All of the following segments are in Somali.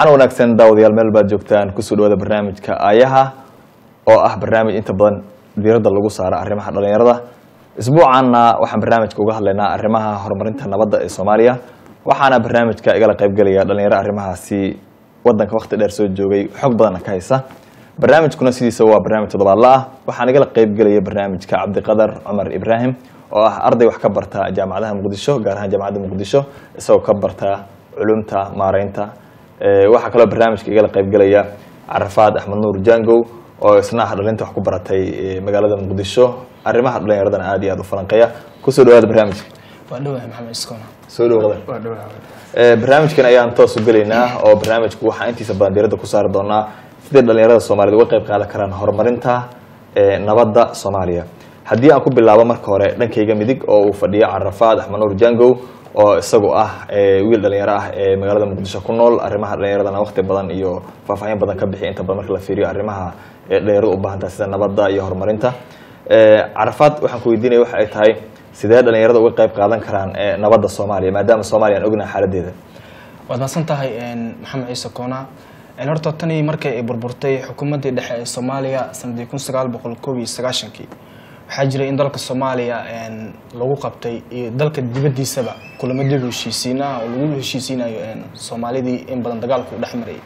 waxaana wanaagsan daawadayaal meel baad joogtaan kusoo dhawaada barnaamijka aayaha oo ah barnaamij inta badan diiradda lagu saaro arrimaha dhalinyarada isbuucaanna waxaan barnaamijka uga hadlaynaa arrimaha horumarinta nabadda ee soomaaliya waxaana barnaamijka igala qaybgelaya dhalinyaro arrimahaasi wadanka waqti dheer soo joogay xog badanna ka haysa barnaamijkuna sidiisa waa barnaamij toddobaadla ah waxaan igala qaybgelaya barnaamijka cabdiqadar cumar ibraahim oo ah arday wax ka barta jaamacadaha muqdisho gaar ahaan jaamacadda muqdisho isagoo ka barta culumta maareynta waxaa kaloo barnaamijka igala qaybgelaya carafaad axmed nuur jangow oo isna ah dhalinta wax ku baratay magaalada muqdisho arrimaha dhalinyaradana aad iyo aad u falanqeeya kusoo dhawaada barnaamijka waa dhawahay maxamed iskoona soo dhawaada waa dhawahay barnaamijkan ayaan toos u gelaynaa oo barnaamijku waxaan intiisa badan diiradda ku saari doonaa sidee dhalinyarada soomaaliyed uga qayb qaadan karaan horumarinta nabadda soomaaliya haddii aan ku bilaabo marka hore dhankayga midig oo uu fadhiyo carafaad axmed nuur jangow oo isagu ah wiil dhalinyaro ah ee magaalada muqdisho ku nool arrimaha dhalinyaradana waqti badan iyo faahfaahin badan ka bixiya inta badan marka la fiiriyo arrimaha dhalinyaradu u baahantaha sida nabadda iyo horumarinta carafaad waxaan ku weydiinaya waxa ay tahay sidee dhalinyarada uga qayb qaadan karaan nabadda soomaaliya maadaama soomaaliya aan ognahay xaaladeeda waad mahadsan tahay maxamed ciise koona horta tanii markay ay burburtay xukuumaddii dhexe ee soomaaliya sanadii kun sagaal boqol koob iyo sagaashankii waxaa jiray in dalka soomaaliya lagu qabtay iyo dalka dibaddiisaba kulamo dib heshiisiinaha oo lagu heshiisiinayo soomaalidii in badan dagaalku dhex marayay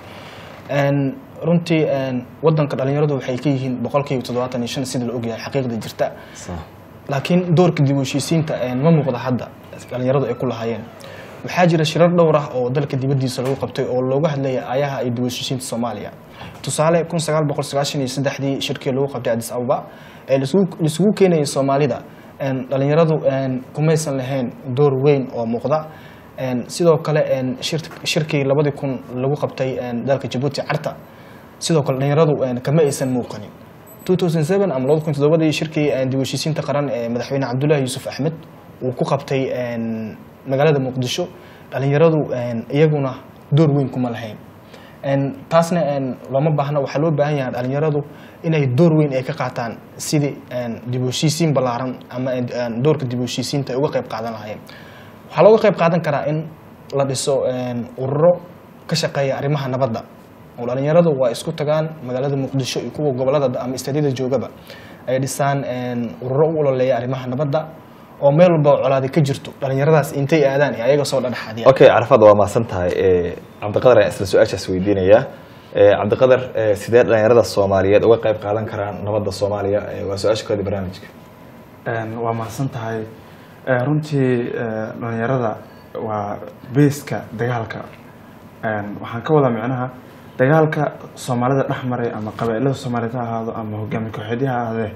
runtii wadanka dhalinyaradu waxay ka yihiin boqolkiiba toddobaatan iyo shan sida la ogyahay xaqiiqda jirta laakiin doorka dib u heshiisiinta ma muuqda hadda dhalinyaradu ay ku lahaayeen waxaa jira shirar dhowr ah oo dalka dibaddiisa lagu qabtay oo looga hadlaya ayaha iyo dib u heshiisiinta soomaaliya tusaale kun sagaal boqol sagaashan iyo saddexdii shirkii lagu qabtay addis ababa ee laisugu keenayay soomaalida dhalinyaradu kumaysan lahayn door weyn oo muuqda sidoo kale shirkii labadii kun lagu qabtay dalka jabuuti carta sidoo kale dhalinyaradu kama aysan muuqanin ama labada kun todobadii shirkii dib u heshiisiinta qaran ee madaxweyne cabdullaahi yuusuf axmed uu ku qabtay magaalada muqdisho dhalinyaradu iyaguna door weyn kuma lahayn taasna looma baahna waxaa loo baahan yahay dhalinyaradu inay door weyn ay ka qaataan sidii dib u heshiisiin ballaaran ama doorka dib u heshiisiinta ay uga qayb qaadan lahaayeen waxaa looga qayb qaadan karaa in la dhiso ururo ka shaqeeya arrimaha nabadda oo dhalinyaradu waa isku tagaan magaalada muqdisho iyo kuwa gobolada ama istaadyada joogaba ay dhisaan ururo u ololeeya arrimaha nabadda oo meel walba colaadi ka jirto dhalinyaradaas intay aadaan ee ayaga soo dhadhexaadiya okay carafaad waa mahadsan tahay cabdiqadar ayaan isla su-aashaas weydiinayaa cabdiqadar sidee dhalinyarada soomaaliyeed uga qayb qaadan karaan nabadda soomaaliya waa su-aasha koodi barnaamijka waa mahadsan tahay runtii dhalinyarada waa beeska dagaalka waxaan ka wadaa micnaha dagaalka soomaalida dhex maray ama qabailada soomaaliyed ha ahaado ama hogaami kooxeedya ha ahaadee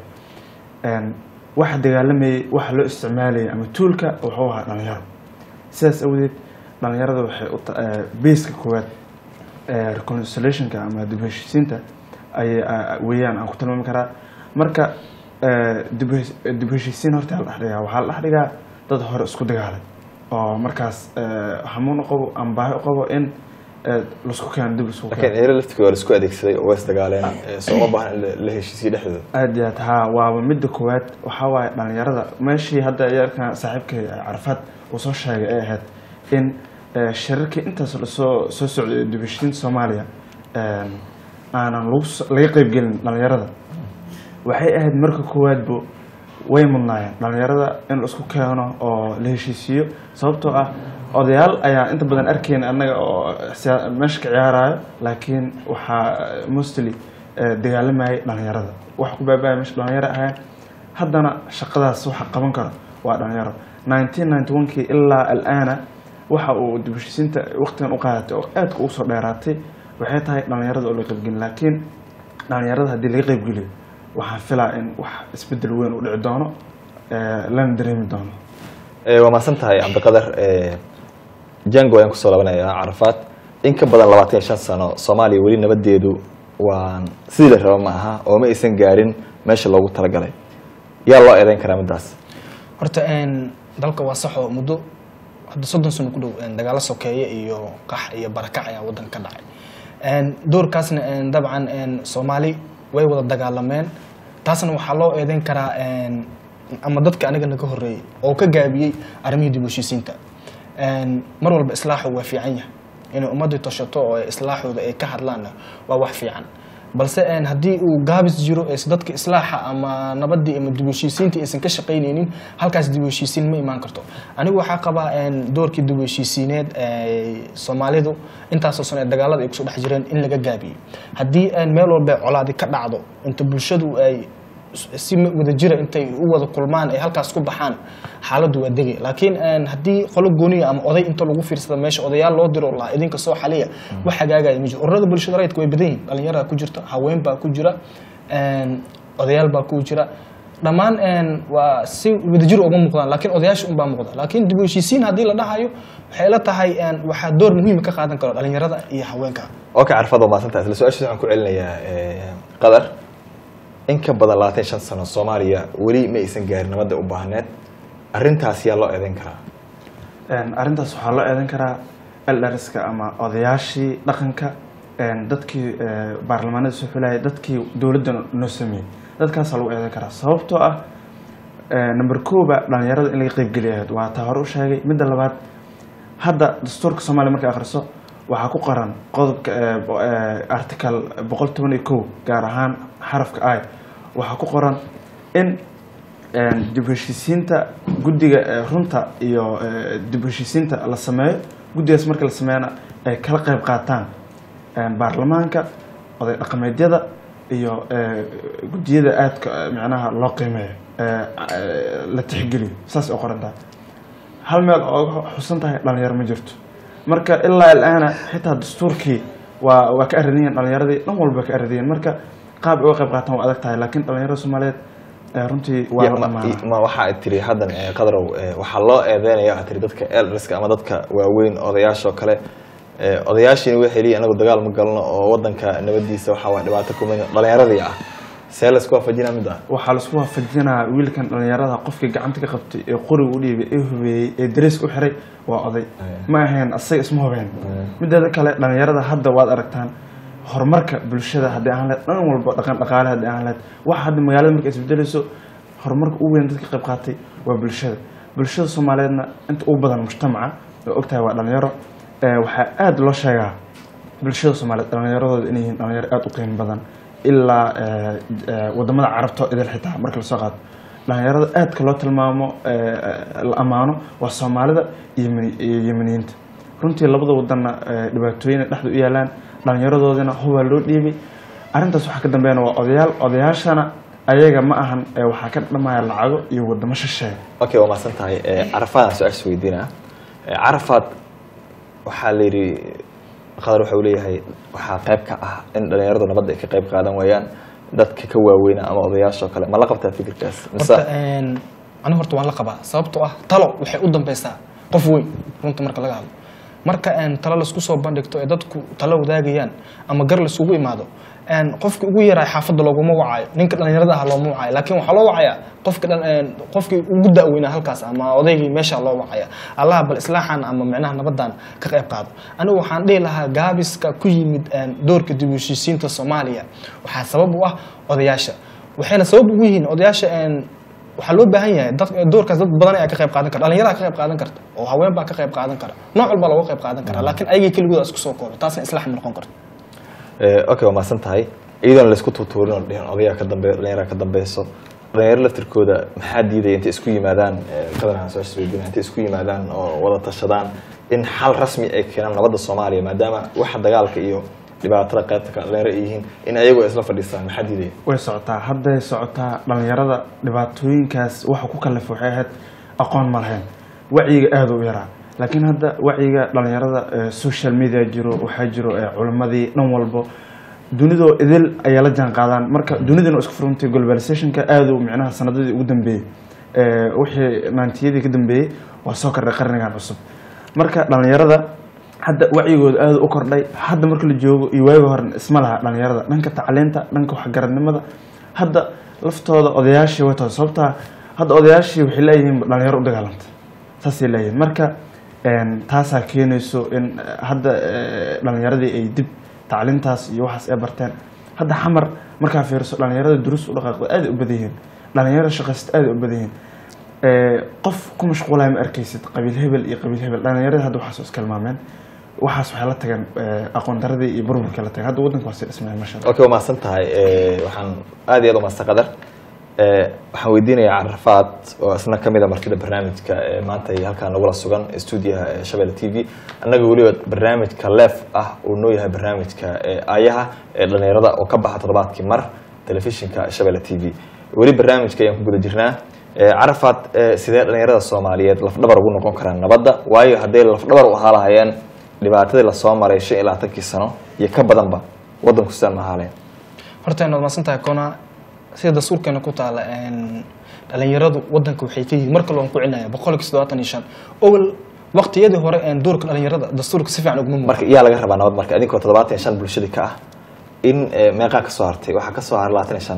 waxa dagaalamayay waxa loo isticmaalayay ama tuulka wuxuu ahaa dhalinyaro sidaas awdeed dhalinyarada waxay beeska koowaad reconciliationka ama dib heshiisiinta ay weeyaan aan ku tilmaami karaa marka dib heshiisiin horta la dhexdhigaa waxaa la dhexdhigaa dad hore isku dagaalay oo markaas hamuun u qabo ama baahi u qabo in lasku keeno dib lasku laakiin eero laftiga waa la isku adeegsaday oo waa isdagaaleen soo uma baahan in la heshiisiyo dhexdooda aad iyo aad haa waaba midda koowaad waxaa waaye dhalinyarada meeshii hadda yarkan saaxiibkay carafaad uu soo sheegay ay ahayd in shirarkii intaas lasoo soo socday dib heshiisiinta soomaaliya aanan lagu laga qeybgelin dhalinyarada waxay ahayd marka koowaadba way mudnaayeen dhalinyarada in la isku keeno oo la heshiisiiyo sababtoo ah odayaal ayaa inta badan arkeyna annaga oo meesha ka ciyaarayo laakiin waxaa mostly dagaalamayay dhalinyarada waxa ku baabaya meesha dhalinyaro ahayn haddana shaqadaas waxa qaban karo waa dhalinyaro nineteen ninety one kii ilaa alaana waxa uu dib heshiisiinta waqtigan u qaadatay oo aadka ugu soo dheeraatay waxay tahay dhalinyarada oo laga qaybgelin laakiin dhalinyarada haddii laga qaybgeliyo waxaan filaa in wax isbedel weyn u dhici doono lana dareemi doono waa mahadsan tahay cabdiqadar jango ayaan kusoo labanayaa carafaad in ka badan labaatan iyo shan sano soomaaliya weli nabadeedu waan sidii la raba ma aha oo ma aysan gaarin meesha loogu talagalay yaa loo eedeyn karaa middaas horta dalka waa saxoo muddo hadda soddon sano ku dhow dagaalo sokeeye iyo qax iyo barakac ayaa waddanka ka dhacay doorkaasna dabcan soomaali way wada dagaalameen taasna waxaa loo eedeyn karaa ama dadka aniga naga horeeyey oo ka gaabiyey arrimihii dib u heshiisiinta mar walba islaaxu waa fiican yahay inay ummadii tashato oo ay islaaxooda ay ka hadlaanna waa wax fiican balse een, haddii uu gaabis jiro ee dadka islaaxa ama nabadii ama dib u heshiisiintii aysan ka shaqaynaynin halkaas dib u heshiisiin ma imaan karto anigu waxaa qabaa een, doorkii dib u heshiisiineed ee soomaalidu intaasoo sano ee dagaalada ay kusoo dhex jireen in laga gaabiyey haddii een, meel walba colaadi ka dhacdo inta bulshadu ay si wada jira intay u wada kulmaan ay halkaas ku baxaan xaaladdu waa degay laakiin een, haddii qolo gooniya ama oday inta lagu fiirsada meesha odayaal loo diro lahaa idinka soo xaliya wax hagaagaya ma jiro ururada bulshada rayidka way badan yihin dhalinyaraa ku jirta haween baa ku jira een, odayaal baa ku jira dhammaan een, waa si wadajir uga muuqdaan laakiin odayaasha unbaa muuqda laakiin dib u heshiisiin haddii la dhahayo waxay la tahay een, waxaa door muhiima ka qaadan karo dhalinyarada iyo haweenka okay carfad waa mahadsantahay isla su-aashaas waxaan ku celinayaa eh, qadar in ka badan labaatan iyo shan sano soomaaliya weli ma aysan gaarin nabadda u baahneed arrintaas yaa loo eedeyn karaa Een, arrintaas waxaa loo eedan karaa eldariska ama odayaashii dhaqanka een, dadkii ee, baarlamaanada soo xulayay dadkii dowladda noo sameeyey dadkaasaa lagu eedan karaa sababtoo ah ee, number kooba dhalinyarada in laga qeybgeliya ahayd waa taa hore u sheegay midda labaad hadda dastuurka soomaaliya markay akhriso waxaa ku qoran qodobka ee, bo- ee, article boqol toban iyo kow gaar ahaan xarafka i waxaa ku qoran in een, dib u heshiisiinta guddiga ee, runta iyo ee, dib u heshiisiinta la sameeyo guddigaas marka la sameeyana ay kala qayb qaataan een, baarlamaanka oday dhaqameedyada iyo ee, guddiyada aadka ee, micnaha loo qiimeeyo ee, ee, la tixgeliyo saas oo qoran tahay hal meel oo xusan tahay dhalinyaro ma jirto marka ilaa alaana xitaa dastuurkii waa waa ka aradiyeen dhalinyaradii dhan walba ka aradiyeen marka qaab ay uga qayb qaataan waa adag tahay laakiin dhalinyarada soomaaliyeed ee runtii waa Ya, la ma- dhamaana ma waxa ay tiri haddan eh, qadarow eh, waxaa loo eedeynaya waxaa tiri dadka elderska ama dadka waaweyn odayaashoo kale eh, odayaashiina waxay leeyihin anagu dagaal ma galno oo wadanka nabadiisa waxa waa dhibaato kuma dhalinyaradii ah see laisku waafajinaa mid ah waxaa laisku waafajinaa wiilkan dhalinyarada qofkii gacanta ka qabtay ee qoriga u dhiibay ee hubeeyey ee dareeska u xiray waa oday ma ahayn asaga isma hubeen mideeda kale dhalinyarada hadda waad aragtaan horumarka bulshada haddii aan lahayd dhan walba dhaqan dhaqaale haddii aan lahayd waxa hadda magaalada marka isbedelayso horumarka ugu weyn dadka ka qayb qaatay waa bulshada bulshada soomaaliyeedna inta ugu badan mujtamaca oo ogtahay waa dhalinyaro ee waxaa aada loo sheegaa bulshada soomaaliyeed dhalinyaradooda inay yihiin dhalinyaro aada u qiimo badan ilaa ee, ee, wadamada carabta idil xitaa marka lasoo qaado dhalinyarada aadka loo tilmaamo ee, ee, la ammaano waa soomaalida iyo Yemeni- iyo yemeniyiinta runtii labada wadanna ee, dhibaatooyin ay dhexda u yaalaan dhallinyaradoodina hubaa loo dhiibay arrintaas waxaa ka dambeeyana waa odayaal odayaashana ayaga ma ahan ee waxaa ka dhamaya lacago iyo wadamo shisheeye okay waa mahadsan tahay Eh, carafaadaan su-aasha weydiinaa Eh, carafaad waxaa la yidhi qadar waxa uu leeyahay waxaa qayb ka ah in dhalinyaradu nabadda ay ka qayb qaadan waayaan dadka ka waaweyna ama odayaashoo kale ma la qabtaa fikirkaas mise horta een, anigu horta waan la qabaa sababtoo ah talo waxay u dambeysaa qof weyn runta marka laga hadlo marka een, talo laisku soo bandhigto ee dadku talo wadaagayaan ama gar laisugu imaado een, qofki ugu yaraa xaafadda looguma wacayo ninka dhalinyarada ah looma wacayo laakiin waxaa loo wacayaa qofka dhan- een, qofkii ugu da'weynaa halkaas ama odaygii meesha loo wacaya allaha bal islaaxan ama micnaha nabadan ka qayb qaado anigu waxaan dhihi lahaa gaabiska ku yimid een, doorka dib u heshiisiinta soomaaliya waxaa sabab u ah odayaasha waxayna sabab ugu yihiin odayaasha een, waxaa loo baahan yahay dad doorkaas dad badan ayaa ka qayb qaadan kara dhalinyaraha ka qayb qaadan karta oo haween baa ka qayb qaadan kara nooc walba looga qayb qaadan kara laakiin ayagii keligooda isku soo koobo taasna islaax ma noqon karto Eh, okay waa mahadsan tahay iyadoona laisku tuutuurin oo dhihin odayaa ka dambeeyo dhalinyara ka dambeyso dhalinyaro laftirkooda maxaa diidaya intay isku yimaadaan eh, qadarkan su-aasha weydiina intay isku yimaadaan oo wada tashadaan in xal rasmi ay keenaan nabadda soomaaliya maadaama waxa dagaalka iyo dhibaatada qaybta kale dhalinyaro ay yihiin in ayagu ay isla fadhiistaan maxaa diidaya way socotaa hadday socotaa dhalinyarada dhibaatooyinkaas waxa ku kallifay waxay ahayd aqoon ma lahayn wacyiga aada u yaraa laakiin hadda wacyiga dhalinyarada ee social media jiro waxaa jiro ee culimmadii dhan walbo dunidoo idil ayaa la jaan qaadaan marka dunidana isku furantay globalizationka aada u micnaha sanadadii ugu dambeeyey ee wixii naantiyadii ka dambeeyey waa soo kordhay qarnigan cusub marka dhalinyarada hadda wacyigooda aada u kordhay hadda marka la joogo iyo waagi hore isma laha dhalinyarada dhanka tacliinta dhanka waxgaradnimada hadda laftooda odayaashii way tahay sababtaa hadda odayaashii waxay leeyihiin dhalinyaro u dagaalanta saasay leeyihiin marka een, taasaa keenayso in eh, hadda eh, dhalinyaradii ay dib tacliintaas iyo waxaas ay barteen hadda xamar markaa fiiriso dhalinyarada duruus u dhaqaaqda aada u badan yihiin dhalinyarada shaqaysta aada u badan yihiin Eh, qof ku mashquulaya ma arkaysid qabiil hebel iyo qabiil hebel dhalinyarada hadda waxaas iska ilmaameen waxaas waxay la tageen eh, aqoon daradii iyo burburkii la tageen hadda waddanka waa sii dhismaya masha allah okay waa mahadsan tahay Eh, waxaan aad iyo aad u mahadsan qadar Eh, waxaan weydiinayaa carafaad oo isna ka mid a martida barnaamijka ee maanta iyo halkaan nagula sugan stuudiyaha ee shabeelle t v annaga weliba barnaamijka leef ah uu noo yahay barnaamijka ee aayaha ee dhallinyarada oo ka baxa toddobaadkii mar telefishinka shabeelle t v weli barnaamijka ayaan ku guda jirnaa Eh, carafaad eh, sidee dhallinyarada soomaaliyeed lafdhabar ugu noqon karaan nabadda waayo hadday lafdhabar u ahaa lahayeen dhibaatadii lasoo maray shan iyo labaatankii sano iyo ka badanba waddanku sidaan ma ahaaleen horta inaad maadsan tahay kona sida dastuurkeena ku taala een, dhalinyaradu wadanka waxay ka yihiin mar kale waan ku celinaya boqolkiiba toddobaatan iyo shan owel waqtiyadii hore een, doorka dhalinyarada dastuurka si fiican uguma muuqan marka iyaa laga rabaa nabad marka idinkoo toddobaatan iyo shan bulshadii ka ah in eh, meeqaa kasoo hartay waxaa kasoo haray labaatan iyo shan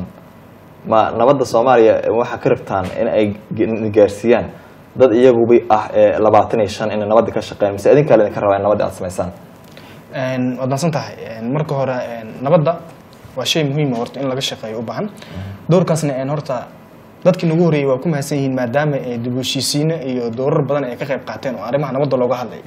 ma nabadda soomaaliya eh, waxaa ka rabtaan in ay ge- gaarsiiyaan dad iyaguba ah eh, labaatan iyo shan inay nabadda ka shaqeeyaan mise idinkaa laydinka rabaa in nabadda aad samaysaan Een, waad maadsan tahay Een, marka hore een, nabadda waa shay muhiim ah horta in laga shaqeeyo u baahan doorkaasna een, horta dadkii nagu horeeyey waa ku mahadsan yihiin maadaama ay dib u heshiisiino iyo doorar badan ay ka qayb qaateen oo arrimaha nabadda looga hadlayo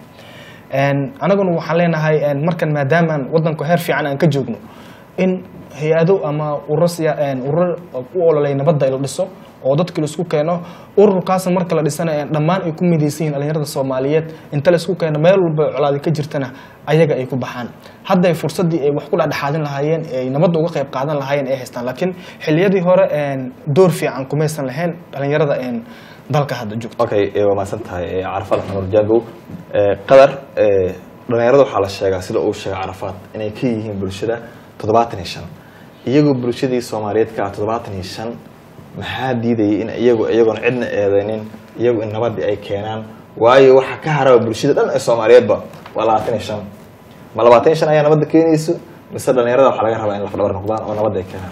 Een, anaguna waxaan leenahay een, markan maadaama aan wadanku heer fiican aan ka joogno in hay-ado ama ururo siya- een, ururo u ololay nabadda la dhiso oo dadka la isku keeno ururkaasna marka la dhisana een, dhammaan ay ku midaysan yihiin dhalinyarada soomaaliyeed inta la isku keeno meel walba colaadi ka jirtana ayaga ay ku baxaan hadday fursadii ay wax ku dhexdhexaadin lahaayeen ay nabadda uga qayb qaadan lahaayeen ay haystaan laakiin xilliyadii hore een, door fiican kumaysan lahayn dhalinyarada een, dalka hadda joogto okay eh, waa mahadsan tahay eh, carafaad axmed jaagow Eh, qadar eh, dhallinyarada waxaa la sheegaa sida uu sheegay carafaad inay ka yihiin bulshada toddobaatan iyo shan iyagoo bulshadii soomaaliyeed ka ah toddobaatan iyo shan maxaa diidayay in iyagu iyagoon cidna eedeynin iyagu in nabadii ay keenaan waayo waxa ka haraba bulshada dhan ee soomaaliyeedba waa labaatan iyo shan ma labaatan iyo shan ayaa nabadda keenayso mise dhallinyarada waxaa laga rabaa in lafdhabar noqdaan oo nabadda ay keenaan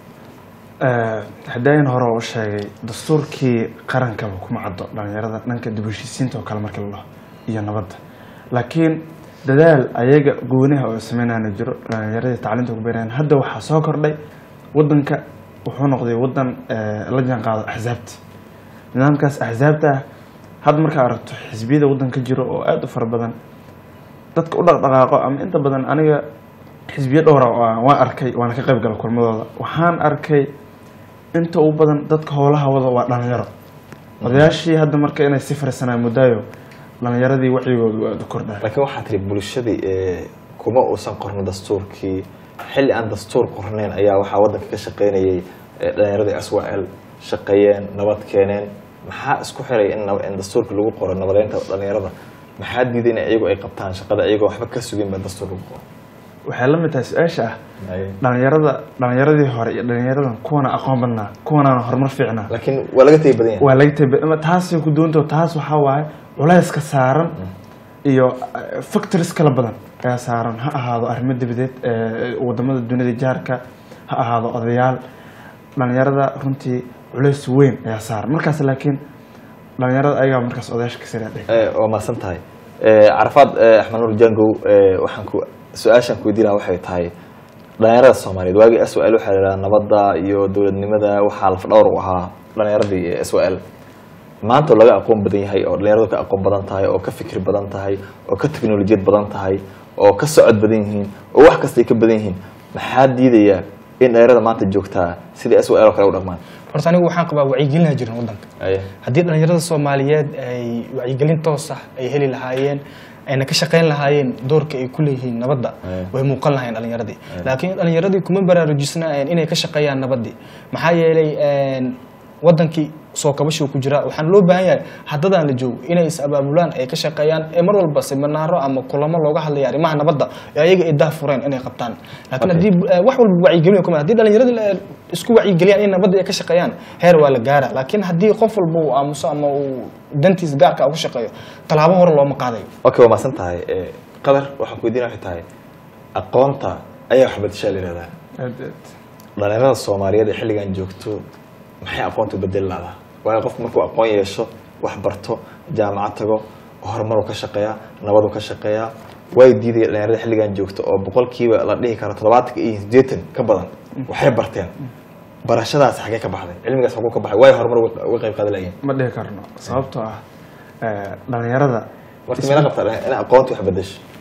hadaayan hore u sheegay dastuurkii qarankaba kuma caddo dhalinyarada dhanka dib u heshiisiinta oo kale markii la dhaho iyo nabadda laakiin dadaal ayaga gooniha oo sameynana jiro dhalinyaradii tacliinta ku beerayaan hadda waxaa soo kordhay wadanka wuxuu noqday wadan eh, la jaan qaado axsaabta nidaamkaas axsaabta ah hadda markaa aragto xisbiyada wadanka jiro oo aada u fara badan dadka u dhaqdhaqaaqo ama inta badan aniga xisbiyo dhowra oo aan- waan arkay waana ka qayb gala kulmadooda waxaan arkay inta ugu badan dadka howlaha wada waa dhalinyaro odayaashii hadda marka inay si farisanaan muddaayo dhalinyaradii wacyigoodu aada u kordhaa laakiin waxaa tiri bulshadii eh, kuma uusan qornin dastuurkii xilli aan dastuur qornayn ayaa waxaa waddanka ka shaqaynayay eh, dhalinyaradii aswael shaqeeyeen nabad keeneen maxaa isku xiray in nab- in dastuurka lagu qoro nabadeynta dhalinyarada maxaa diiday in iyagu ay qabtaan shaqada iyagoo waxba ka sugin ba dastuur lagu qoro waxay la mid tahay su-aasha ah dhalinyarada dhalinyaradii hore iyo dhalinyaradan kuwana aqoon badnaa kuwanaana horumar fiicnaa laakiin waa laga tegi badan yahay waa laga taba taasay ku doonto taas waxaa waaye culayska saaran iyo eh, factories kala badan ayaa saaran ha ahaado arrimo dibadeed eh, wadamada dunida jaarka ha ahaado odayaal dhalinyarada runtii culays weyn ayaa saaran markaas laakiin dhalinyarada ayagaa markaas odayaasha ka siraadhay Eh, waa mahadsan tahay Eh, carafaad eh, axmed nuur jangow eh, waxaan ku su-aashaan ku weydiin lahaa waxay tahay dhalinyarada soomaaliyeed waagii s l waxaa la yidhaha nabadda iyo dowladnimada waxaa lafdhawr u ahaa dhalinyaradii s l maanta oo laga aqoon badan yahay oo dhalinyaradu ka aqoon badan tahay oo ka fikir badan tahay oo ka teknolojiyad badan tahay oo ka socod badan yihiin oo wax kastay ka badan yihiin maxaa diidaya in dhalinyarada maanta joogtaa sidii s l oo kale u dhaqmaan horta anigu waxaan qabaa wacyigelin jirin wadanka Aye. haddii dhalinyarada soomaaliyeed ay wacyigelin toos ah ay heli lahaayeen ayna ka shaqayn lahaayeen doorka ay ku leeyihiin nabadda Aye. way muuqan lahayn dhalinyaradii laakiin dhalinyaradii kuma baraarujisnaayeen inay ka shaqeeyaan nabaddii maxaa yeelay een, wadankii soo kabashuu ku jira waxaan loo baahan yahay haddadaan la joogo inay is abaabulaan ay ka shaqeeyaan ee mar walba seminaaro ama kulamo looga hadlaya arrimaha nabadda ee ayaga ay dah fureen inay qabtaan laakiin Okay. haddii eh, wax walba wacyigelin kuma haddii dhalinyaradii la- isku wacyigeliyaan in nabadda ay ka shaqeeyaan heer waa la gaara laakiin haddii qof walba uu aamuso ama uu dantiisa gaarka uga shaqeeyo tallaabo hore looma qaadayo okay waa mahadsan tahay Eh, qadar waxaan ku weydiin waxay tahay aqoonta ayaa wax bedeshaa la yihahdaa dhalinyarada soomaaliyeed ee xilligan joogto maxay aqoonta u bedeli lahdaa waayo qofku markuu aqoon yeesho wax barto jaamacad tago horumaruu ka shaqeeyaa nabaduu ka shaqeeyaa way diidaya dhalinyarada xilligan joogto oo boqolkiiba la dhihi karo toddobaatanka iyo siddeetan ka badan waxay barteen barashadaas xagee ka baxday cilmigaas xaguu ka baxay waayo horumar uga uga qayb qaadan layihin ma dhihi karno sababtoo ah eh, dhalinyarada marka meela qabta in aqoonta wax bedesho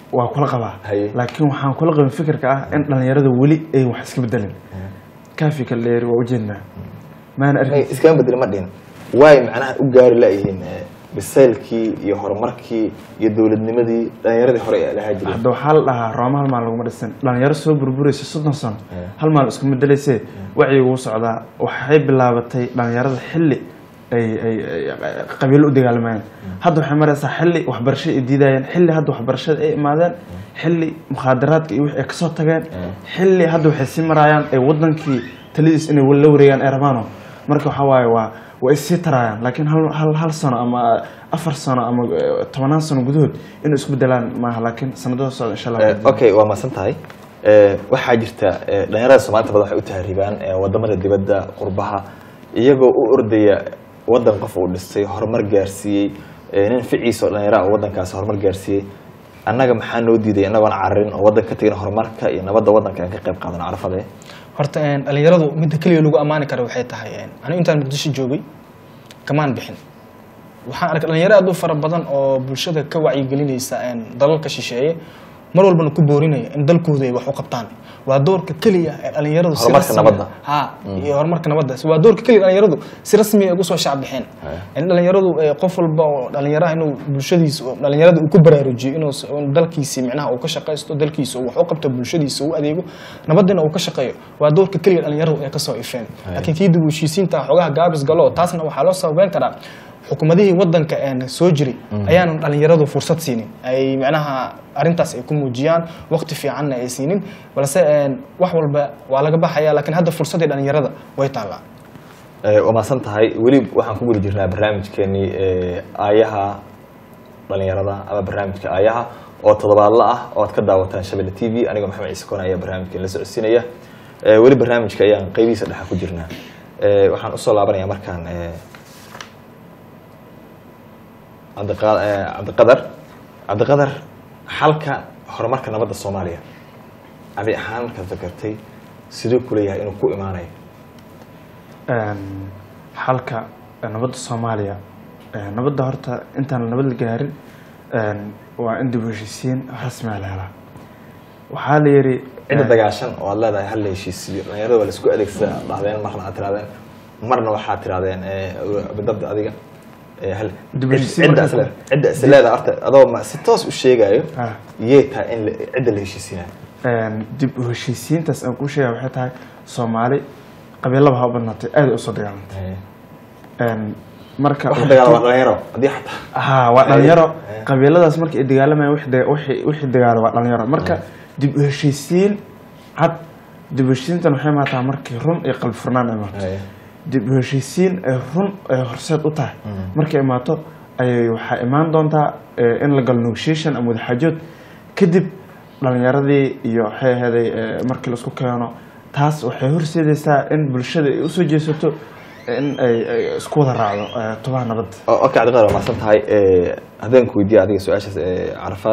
waa kula qabaa Haye. laakiin waxaan kula qabin fikirka ah in dhalinyarada weli ay wax iska bedelin kaafi kala dheeri waa ujeednaa maana Ay, arkin iskama bedeli ma dhihin waay macnaha u gaari laayihiin eh, bisaylkii iyo horumarkii iyo dowladnimadii dhalinyaradii hore ee lahaa jiray hadda waxaa la dhahaa rooma hal maal laguma dhisin dhalinyaro soo burburaysa soddon sano Yeah. hal maal isku bedelaysee wacyiga wuu socdaa waxay bilaabatay dhalinyarada xilli ay ay ay qabiilo u dagaalamayeen hadda waxay maraysaa xilli waxbarasho ay diidayeen xilli hadda waxbarashada ay imaadeen xilli mukhaadaraadka iyo wixii ay kasoo tageen xilli hadda waxay sii maraayaan ay wadankii taladiis inay la wareegaan ay rabaano marka waxaa waaye waa waa is sii taraayaan laakiin hal hal hal sano ama afar sano ama eh, tobanaan sano gudahood inay isku bedelaan maaha laakiin sanadada socda insha allah Eh, okay waa mahadsan tahay Eh, waxaa jirta eh, dhalinyarada soomaalida badan waxay u tahriibaan eh, wadamada dibadda qurbaha iyagoo u ordaya wadan qof uu dhistay horumar gaarsiiyey eh, nin ficiisa oo dhalinyara oo wadankaasi horumar gaarsiiyey annaga maxaa noo diiday inagoon cararin oo wadan ka tegin horumarka iyo nabadda wadanka aan ka qayb qaadano carafade horta een, dhalinyaradu midda keliya lagu ammaani kara waxay tahay een, anigu intaan muqdisho joogay kamaan bixin waxaan arkay dhalinyaro aad u fara badan oo bulshada ka wacyigelinaysa een, dalalka shisheeye mar walbana ku boorinaya in dalkooda ay wax u qabtaan waa doorka keliya ee dhalinyaradu si Horumarka rasmi- nabadda. ha iyo horumarka nabadda waa doorka keliya dhalinyaradu si rasmi ay ugu soo shacbixeen in dhalinyaradu eh, qof walba oo dhalinyaraha inuu bulshadiisa oo dhalinyarada uu ku baraarujiyo inuu s- in dalkiisi micnaha uu ka shaqaysto dalkiisa uu wax u qabto bulshadiisa u adeego nabadina uu ka shaqeeyo waa doorka keliya dhalinyaradu ay kasoo ifeen laakiin kii dib u heshiisiinta xogaha gaabis galo taasna waxaa loo sababeyn karaa xukuumadihii wadanka een soo jiray ayaanan dhalinyaradu fursad siinin ay micnaha arrintaas ay ku muujiyaan waqti fiicanna ay siinin balse een, wax walba waa laga baxaya laakiin hadda fursadii dhalinyarada way taallaa Eh, waa mahadsan tahay weli waxaan ku guda jirnaa barnaamijkeenii eh, aayaha dhalinyarada ama barnaamijka aayaha oo toddobaadla ah oo aad ka daawataan shabelle t v anigoo maxamed ciise koon ayaa barnaamijkeen la socodsiinaya Eh, weli barnaamijka ayaan qeybihiisa dhexa ku jirnaa Eh, waxaan usoo laabanayaa markaan eh, cabdiqa- eh, cabdiqadar cabdiqadar xalka horumarka nabadda soomaaliya adi ahaan markaad fakartay siduu kuleeyahay inuu ku imaanayo Een, xalka nabadda soomaaliya een, nabadda horta intaan nabad la gaarin een, waa in dib u heshiisiin rasmi ah la helaa waxaa la yidhi cidda dagaashan oo aad leedahay hal la heshiisiyo dhalinyarada waa laisku adeegsadaa dhahdeen marna aad tirahdeen marna waxaad tirahdeen bidabda adiga eh, hal- Dib u cid- heshiisiin cidda marka- isle- cidda is leedahay horta adoo ma- si toos u sheegayo Ah. yee tahay in la- cidda la heshiisinayo een, dib u heshiisiintaas aan kuu sheegaya waxay tahay soomaali qabiilaba ha u badnaatay aad ay usoo dagaalantay Een, marka wax dagaal waa dhalinyaro haddii xataa ha waa dhalinyaro Eh. qabiiladaas marka ay dagaalamayaan wixii daga- wixii wixii dagaalo waa dhalinyaro marka dib u heshiisiin cad dib u heshiisiintan waxay imaataa markii run iyo qalbi furnaan ay imaato Eh, dib u heshiisiin ay run ay horseed u tahay markay imaato ayay waxaa imaan doontaa eh, in la galo negotiation ama wadaxaajood kadib dhalinyaradii iyo waxay ahaday eh, markii laisku keeno taas waxay horseedaysaa in bulshada ay usoo jeesato in ay ay isku wada raacdo eh, tubaha nabadda o- okay cabdiqadar waa mahadsan tahay Eh, haddaan ku weydiiyo adiga su-aashaas eh, carafaad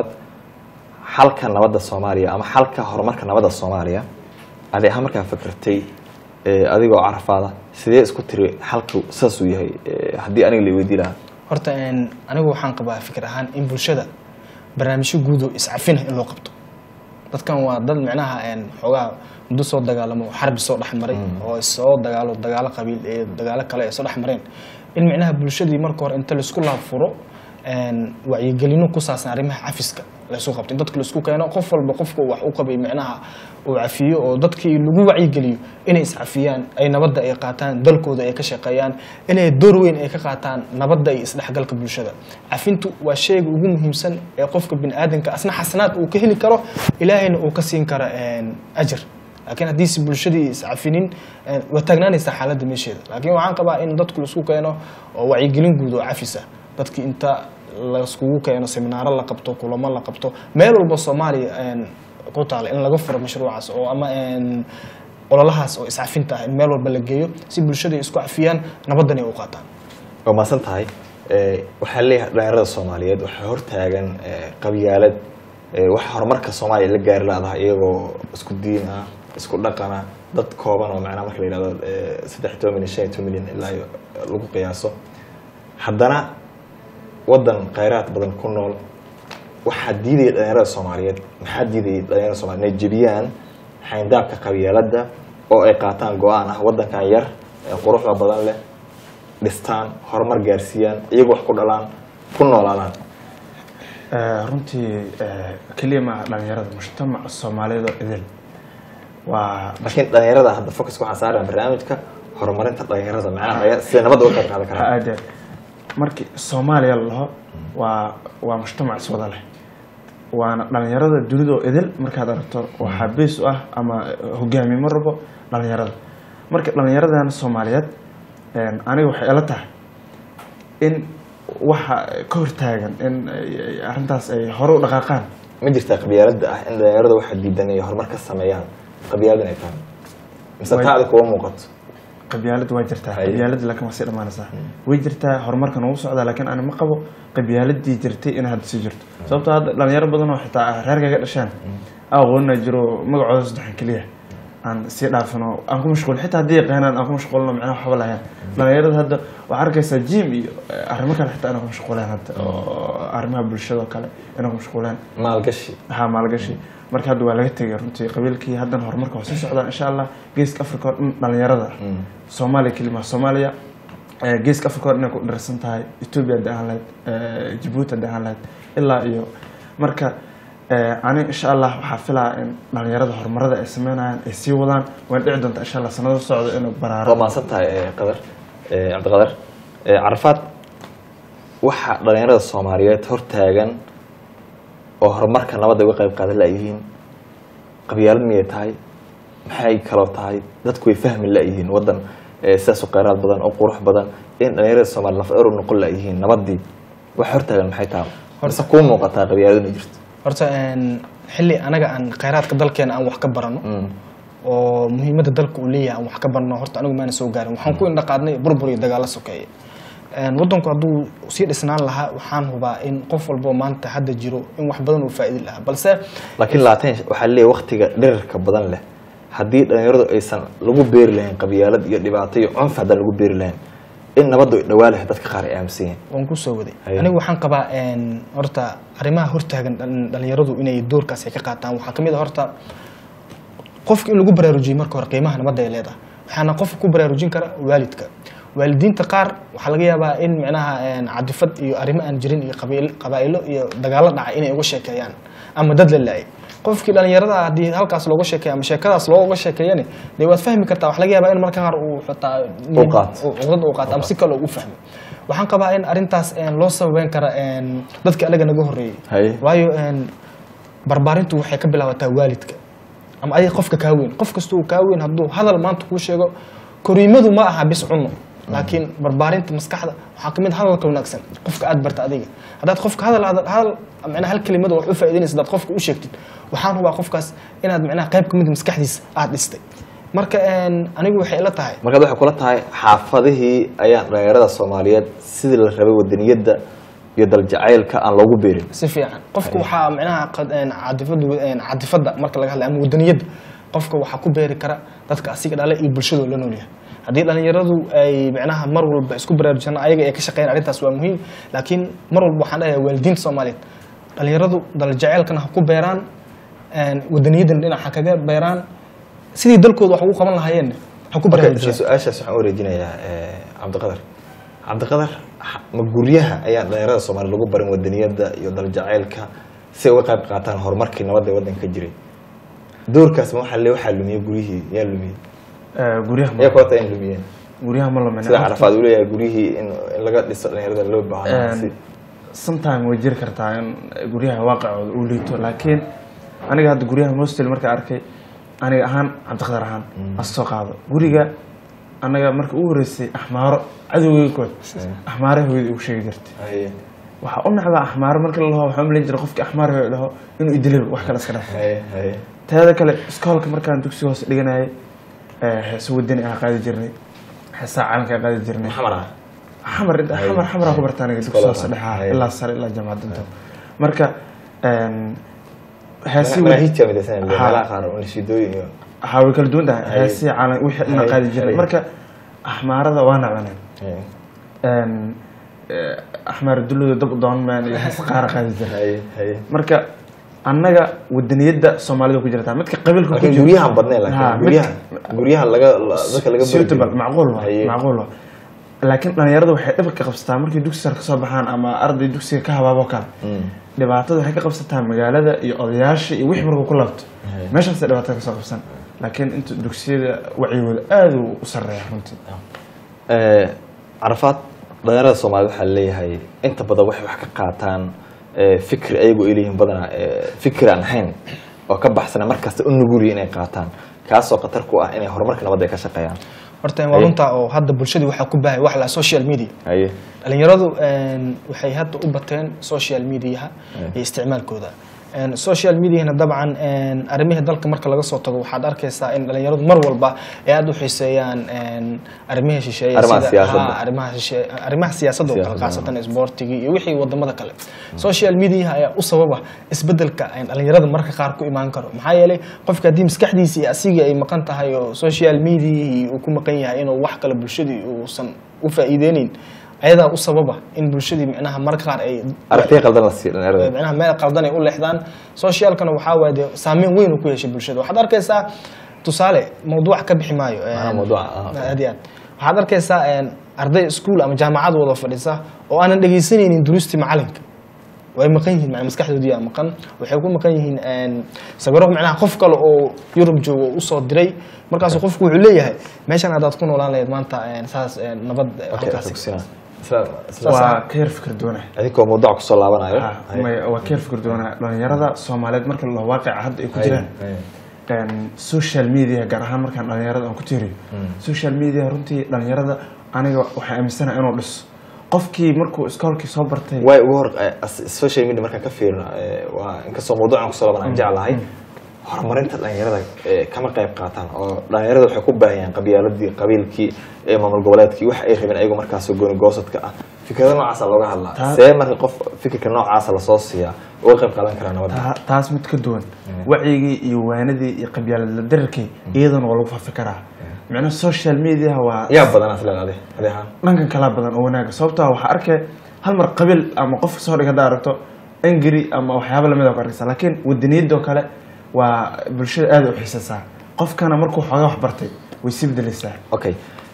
xalka nabadda soomaaliya ama xalka horumarka nabadda soomaaliya adi ahaan markaa fakertay eh, adigoo carafaada sidee isku tiri xalku saasuu yahay eh, haddii aniga la weydii lahaa horta een, anigu waxaan qabaa fikir ahaan in bulshada barnaamijyo guudo iscafina in loo qabto dadkan waa dad micnaha een, xoogaa muddo soo dagaalamo xarbi soo dhexmaray oo soo dagaalo dagaalo qabiil ee dagaalo kale ay soo dhexmareen in micnaha bulshadii marka hore inta laisku laabfuro een, wacyigelino ku saabsan arrimaha cafiska laysu qabto in dadka laisku keeno qof walba qofka uu wax u qabay micnaha uu cafiyo oo dadkii lagu wacyigeliyo inay iscafiyaan ay nabadda ay qaataan dalkooda ay ka shaqeeyaan inay door weyn ay ka qaataan nabadda iyo isdhexgalka bulshada cafintu waa shayga ugu muhiimsan ee qofka biniaadanka asna xasanaad uu ka heli karo ilaahayna uu ka siin karo een, ajir laakiin haddiise bulshadii iscafinin een, waa taagnaanaysaa xaaladda meesheeda laakiin waxaan qabaa in dadku laisku keeno oo wacyigelin guud oo cafisa dadki inta laiskugu keeno seminaaro la qabto kulamo la qabto meel walba soomaaliya een, ku taala in laga furo mashruucaas oo ama een, ololahaas oo iscafinta ah in meel walba la geeyo si bulshada ay isku cafiyaan nabaddan ay u qaataan waa mahadsan tahay Eh, waxaa leeyahay dhalinyarada soomaaliyeed waxaa hortaagan eh, qabyaalad eh, wax horumarka soomaaliya la gaari laadahay iyagoo isku diin ah isku dhaqan ah dad kooban oo macnaha marka la yihahdo eh, saddex iyo toban milyan shan iyo toban milyan ilaa iyo lagu qiyaaso haddana waddan khayraad badan ku nool waxaa diidaya dhalinyarada soomaaliyeed maxaa diidaya dhalinyarada soomaliyeed inay jebiyaan xayndaabka qabyaaladda oo ay qaataan go-aan ah waddankan yar ee quruxda badan leh dhistaan horumar gaarsiiyaan iyagu wax ku dhalaan ku noolaadaan Eh, runtii eh, keliya maaha dhalinyarada mujtamaca soomaaliyeed oo idil waa laakiin dhalinyarada hadda focuska waxaan saaraya barnaamijka horumarinta dhalinyarada macnaha dhalinyarada sida nabadda uga qayb qaadan karaan aade markii soomaaliya la dhaho waa waa mujtamac iswada leh waana dhalinyarada dunida oo idil markaad aragto waxaa bees u ah ama hogaamiye ma rabo dhalinyarada marka dhalinyaradana soomaaliyeed een, aniga waxay ila tahay in waxa ka hortaagan in ay- ay arrintaas ay hore u dhaqaaqaan ma jirtaa qabyaaladda ah in dhalinyarada waxa diidan ay horumar ka sameeyaan qabyaalad inay tahay mise Way- taada kuwa muuqato qabyaalad waa jirtaa Haye. qabyaalad laakiin waa sii dhamaanaysaa way jirtaa horumarkan ugu socdaa laakiin ani ma qabo qabyaaladii jirtay in hadda sii jirto sababtoo hadda dhalinyaro badan oo xitaa reerkaga dhasheen aqoonina jiro magacooda saddexan keliya aan sii dhaafino aan ku mashquul xitaa haddii yaqaanaan aan ku mashquulno macnaha waxba lahayn dhalinyarada hadda waxaa arkaysaa jim iyo eh, arrimo kale xitaa inay ku mashquuleen hadda oo arrimaha bulshada oo kale inay ku mashquuleen maalgashi haa maalgashi marka hadda waa laga tegay runtii qabiilkii haddana horumarka waa sii socdaa insha allah geeska africa oo dhan dhalinyarada soomaaliya kelima soomaaliya eh, geeska africa oo dhan inay ku dharsan tahay ethiopia hadda ahaan lahayd eh, jabuuti hadda ahaan lahayd ilaa iyo marka eh, ani insha allah waxaa filaa in dhalinyarada horumarada ay sameynayaan ay sii wadaan waan dhici doontaa insha allah sanado socdo inuu baraaro waa mahadsan tahay eh, qadar eh, cabdiqadar Eh, carafaad waxa dhalinyarada soomaaliyeed hortaagan oo horumarka nabadda uga qayb qaadan layihiin qabyaalad miyay tahay maxay kaloo tahay dadku way fahmi layihiin waddan eh, sidaas u kheyraad badan oo qurux badan in dhalinyarada soomaaliya laf dheer u noqon layihiin nabaddii waxa hortaagan maxay tahay mise kuu muuqataa qabyaalad inay jirto horta een, xilli anaga aan khayraadka dalkeena aan wax ka barano Mm. oo muhiimadda dalka uu leeyahay aan wax ka barno horta anigu maana soo gaarin waxaan ku indhaqaadnay burbur iyo dagaalo sokeeye Een, waddanku hadduu sii dhisnaan lahaa waxaan hubaa in qof walbo maanta hadda jiro in wax badan uu faa'iidi lahaa balse laakiin laatan waxaa leeyahay waktiga dherarka badan leh haddii dhalinyaradu aysan lagu beeri lahayn qabyaalad iyo dhibaato iyo cunf haddaan lagu beeri lahayn in nabaddu ay dhawaa lahayd dadka qaar ay aaminsan yihiin waan ku soo waday Haye. anigu waxaan qabaa een, horta arrimaha hortaagan dhalin- dhalinyaradu inay doorkaas ay ka qaataan waxaa ka mid a horta qofka in lagu baraarujiyey marka hore qiimaha nabadda ay leedahay waxaana qofka ku baraarujin kara waalidka waalidiinta qaar waxaa laga yaabaa in micnaha een, cadifad iyo arrimo aan jirin iyo qabiil- qabaa'ilo iyo dagaalo dhacay inay uga sheekeeyaan ama dad la laayay qofkii dhalinyarada ah haddii halkaas looga sheekeeyo ama sheekadaas looga sheekeeyane dee waad fahmi kartaa waxaa laga yaabaa in marka qaar uu xitaa Uu qaato. uu- cuqdad uu qaato ama si kale u fahmo waxaan qabaa in arrintaas een, loo sababeyn kara een, dadka anaga naga horreeyey Haye. waayo een, barbaarintu waxay ka bilaabataa waalidka ama adiga qofka kaa weyn qof kasta uu kaa weyn hadduu hadal maanta kuu sheego koriimadu ma aha bis cuno laakiin barbaarinta maskaxda waxaa kamid ah hadalka wanaagsan qofka aad barta adiga haddaad qofka hadal hadal hadal macnaha hal kelimada wax u faa'iidaynaysa haddaad qofka u sheegtid waxaan hubaa qofkaas inaad macnaha qayb kamid maskaxdiisa aad dhistay marka een, anigu waxay ila tahay markaad waxay kula tahay xaafadihii ayaan dhalinyarada soomaaliyeed sidii la rabay wadaniyadda iyo daljacaylka aan loogu beerin si fiican qofka waxaa micnaha qad- een, cadifada een, cadifada marka laga hadlayo ama wadaniyadda qofka waxaa ku beeri kara dadka asiga dhale iyo bulshadoo la noolyahay haddii dhalinyaradu ay micnaha mar walba isku baraarujisana ayaga ay ka shaqeeyaan arrintaas waa muhiim laakiin mar walba waxaan dhahayaa waalidiinta soomaaliyeed dhalinyaradu daljaceylkana ha ku beeraan een, wadaniyaddan dhinac ha kaga beeraan sidii dalkooda wax ugu qaban lahaayeen ha ku marka isla baraarujiyaan su-aashaas waxaan u wareejinayaa eh, cabdiqadar cabdiqadar ha- ma guryaha ayaan dhalinyarada soomaaliya lagu barin wadaniyadda iyo daljacaylka si ay uga qayb qaataan horumarkii nabadda ee waddanka ka jiray doorkaas ma waxaa le waxaa lumiyey guryihii yaa lumiyey Eh, guryaha ma yaa kota in lumiyeen guryaha ma lumin sida carafaad uu leeyahay guryihii in in laga dhiso dhalinyarada loo baahnaa si sometime way jiri kartaa in guryaha waaqicooda uu liito laakiin aniga hadda guryaha mostel markaa arkay aniga ahaan cabdiqadar ahaan as soo qaado guriga anaga marka ugu horeysay axmaaro cadowgeyga kood axmaare hooyada ugu sheegi jirtay haye waxaa u nacbaa axmaaro marka la laho waxaa umalayn jiray qofkii axmaar hooyo dhaho inuu idilaba wax kale iska dhaf haye haye teeda kale iskoolka markaan dugsiga hoose dhiganayay eh, heeso wadani ah qaadi jirnay heesaa calanka ah qaadi jirnay maxamar ah xamar xamar xamar ku bartaan dugsi Iskoolada. hoose dhexa Haye. ilaa sare ilaa jaamacad inta marka een, heesii wad- manaahiijta midaysan Ha. meelaha qaar oo nashiidooyin iyo waxaa way kala duwan tahay Haye. heesii calan wixii dhan Haye. qaadi jiray Haye. marka axmaarada waa nacbaneen haye. Een, eh, axmaar dulluda dab u doon maan iyo hees qaara qaadi jira haye haye marka annaga wadaniyadda soomaalida ku jirta midka qabiilka ku laakiin jira- guryahan badneen Ha, laakiin midka- guryaha guryaha laga la- dadka laga suitable barjiro. macquul waa Haye. macquul waa laakiin dhalinyaradu waxay dhibka ka qabsataa markay dugsi sare kasoo baxaan ama arday dugsiga ka habaabo kale Mm. dhibaatada waxay ka qabsataa magaalada iyo odayaasha iyo wixii markuu ku laabto Haye. meeshaasay dhibaatada kasoo qabsan laakiin inta dugsiyada wacyigooda aada uu u sareeya runtii Eh, carafaad dhalinyarada soomaaliyed waxaa leeyahay inta badan waxay wax ka qaataan eh, fikri ayagu ay leeyihiin badanaa eh, fikri aan ahayn oo ka baxsana markasta u nugulya inay qaataan kaasoo khatar ku ah inay horumarka nabadda ay ka shaqeeyaan horta waa runta oo hadda bulshadii waxaa ku bahay wax la social media haye dhalinyaradu een, waxay hadda u bateen social mediaha iyo isticmaalkooda Een, social mediahana dabcan een, arrimihii dalka marka laga soo tago waxaad arkaysaa in dhalinyaradu mar walba ay aada u xiiseeyaan een, arrimihii shisheeye Arrimaha sida- siyaasadda. ha, arrimaha shisheeye- arrimaha siyaasadda oo kale Siyaasadda, khaasatan isboortigii iyo wixii wadamada kale social mediaha ayaa u sababa isbedelka een, dhalinyarada marka qaar ku imaan karo maxaa yeelay qofka haddii maskaxdiisa iyo asigii ay maqan tahay oo social mediahii uu ku maqan yahay inuu wax kale bulshadii uusan u faa'iideynin ayadaa u sababa in bulshadii micnaha marka qaar ay aragtiya qaldan la siiyo dhalinyarada micnaha meel qaldan ay u leexdaan socialkana waxaa waaye dee saameyn weyn uu ku yeeshay bulshada waxaad arkaysaa tusaale mawduuc ka bixi maayo Maxaa een, mawduuca? Ah, aad iyo aad waxaad arkaysaa een, arday iskuul ama jaamacad wada fadhisa oo aanan dhegaysanaynin duruustii macalinka way maqan yihiin macnaa maskaxdoodii aa maqan waxay ku maqan yihiin een, sawiro macnaha qof kale oo yurub joogo oo usoo diray markaasu qofku wuxuu leeyahay meeshan haddaad ku noolaan lahayd maanta een, saas een, nabad Okay, halkaas xogsiina. Isla- isla- waa ka yar fikir doonah adinkoo mawduuca kusoo laabanayo Ha, may- waa ka yar fikir doonaa dhalinyarada soomaaliyeed marka la waaqica hadda ay ku Haye, jiraan haye. een, social media gaar ahaan markaan dhalinyarada aan ku tiiriyo social media runtii dhalinyarada aniga waxaa aaminsanaha inuu dhiso qofkii markuu iskoolkii soo bartay way ugu hor eh, as- social media markaan ka fiirino eh, waa inkastoo mawduucan kusoo laaban aan jeclahay horumarinta dhalinyarada eh, kama qayb qaataan oo dhalinyarada waxay ku baahiyaan qabyaaladii qabiilkii eh, maamul goboleedkii wax ay rabeen ayagu markaas gooni goosadka ah fikrada noocaasa looga hadlaa Taa- see marka qof fikirka noocaasa lasoo siiyaa uga qayb qaadan karaa nabadda Ta- taas mid ka duwan wacyigii iyo waanadii iyo qabyaalada dararkii iyadana waa lagu faafi karaa micnaha social media waa yaa badanaa isleed adi adi ahaan dhankan kala badan oo wanaaga sababtoo ah waxaa arkay hal mar qabiil ama qof soo dhig haddaa aragto angry ama waxyaaba lamid a ku arkaysa laakiin wadaniyadoo kale waa bulshada aada u xiisaysaa qofkana markuu xoogaa wax bartay way sii bedelaysaa okay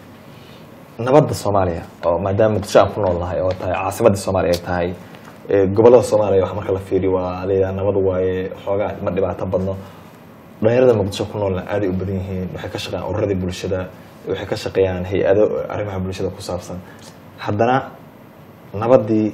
nabadda soomaaliya oo maadaama muqdisho aan ku nool nahay oo tahay caasimadda soomaaliya ay tahay eh, gobollada soomaaliya wax marka la fiiriyo waa leedaha nabad waaye xoogaa ma dhibaato badno dhalinyarada muqdisho ku noolna aaday u badan yihiin waxay ka shaqeeyaan ururadii bulshada waxay ka shaqeeyaan hay-ado arrimaha bulshada ku saabsan haddana nabaddii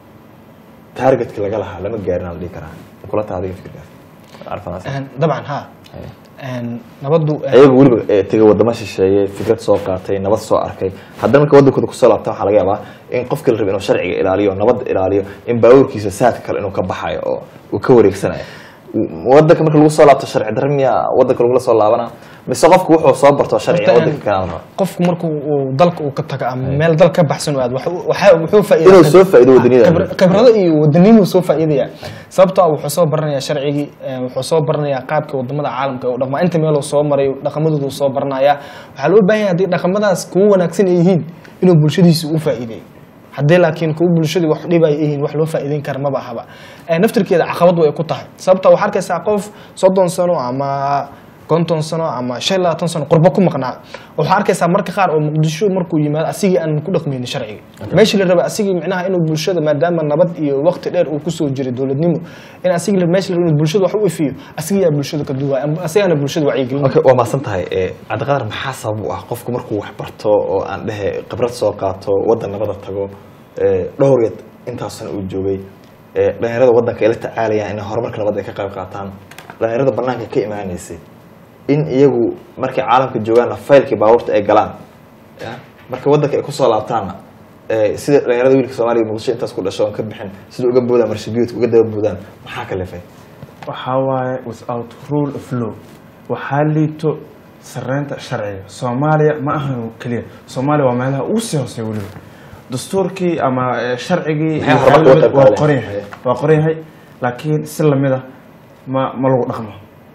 taargetkii laga lahaa lama gaarin aan la dhihi karaa kula taha adiga fikirkaas arfanaas Een, dabcan ha Een, nabaddu een, ayagu weliba eh, tegay wadamo shisheeye fikrad soo qaatay nabad soo arkay haddana marka wadankooda kusoo laabta waxaa laga yaabaa in qofkii la raba inuu sharciga ilaaliyo nabadda ilaaliyo in baabuurkiisa saadka kale inuu ka baxayo oo uu ka wareegsanayo W- wadanka marka lagu soo laabto sharci darro miya wadanka lagula soo laabana mise qofku wuxuu soo barto sharciga Horta, wadanka kale ama qofku markuu uu dalka uu ka tago ama meel dal ka baxsan uu aado waxa- waxa- wuxuu faa'iidaa inuu soo faa'iido wadaniyada khibra- khibrado iyo wadanimuu soo faa'iidaya sababtoo ah wuxuu soo baranayaa sharcigii eh, wuxuu soo baranayaa qaabka wadamada caalamka u dhaqmaa inta meeluu soo maray dhaqamadoodu soo baranayaa waxaa loo baahan yahay haddii dhaqamadaas kuwa wanaagsan ay yihiin inuu bulshadiisa u faa'iideeyo haddii laakiin kuwa bulshadii wax dhibay ay yihiin wax loo faa'iideyn kara maba ahaba Eh, naftirkeeda caqabad way ku tahay sababta waxaa arkaysaa qof soddon sano ama konton sano ama shan iyo labaatan sano qurbo ku maqnaa waxaa arkaysaa marka qaar oo muqdisho markuu yimaado asigii aan ku dhaqmaynin sharciga meeshii la raba asigii micnaha inuu bulshada maadaama nabad iyo waqti dheer uu kusoo jiray dowladnimo in asigii la- meeshii la raba inuu bulshada wax u ifiyo asigii yaa bulshada ka duwaya ama asigana bulshada wacyigelin okay waa mahadsan tahay eh, cabdiqadar maxaa sabab u ah qofku markuu wax barto oo aan dhehe khibrad soo qaato wadan nabada tago eh, dhowr yad intaasna uu joogay eh, dhalinyarada wadanka ay la tacaalayaan inay horumarka nabadda ay ka qayb qaataan dhalinyarada banaanka ka imaanaysay in iyagu markay caalamka joogaanna faylkii baabuurta ay galaan ya marka wadanka ay kusoo laabtaanna eh, sida dhalinyarada wiilka soomaaliya muqdisho intaas ku dhasho oon ka bixin sida uga boodaan marshabiyoodka uga daba boodaan maxaa ka lefay waxaa waaye without rule of law waxaa liito sareynta sharciga soomaaliya ma ahan keliya soomaaliya waa meelaha ugu sii hooseeya weliba dastuurkii ama eh, sharcigii Maxay iyo horumarka waxaa uga qayb lamid- waa qaadanayaan? qoran yahay waa qoran yahay laakiin si lamida ma ma lagu dhaqmo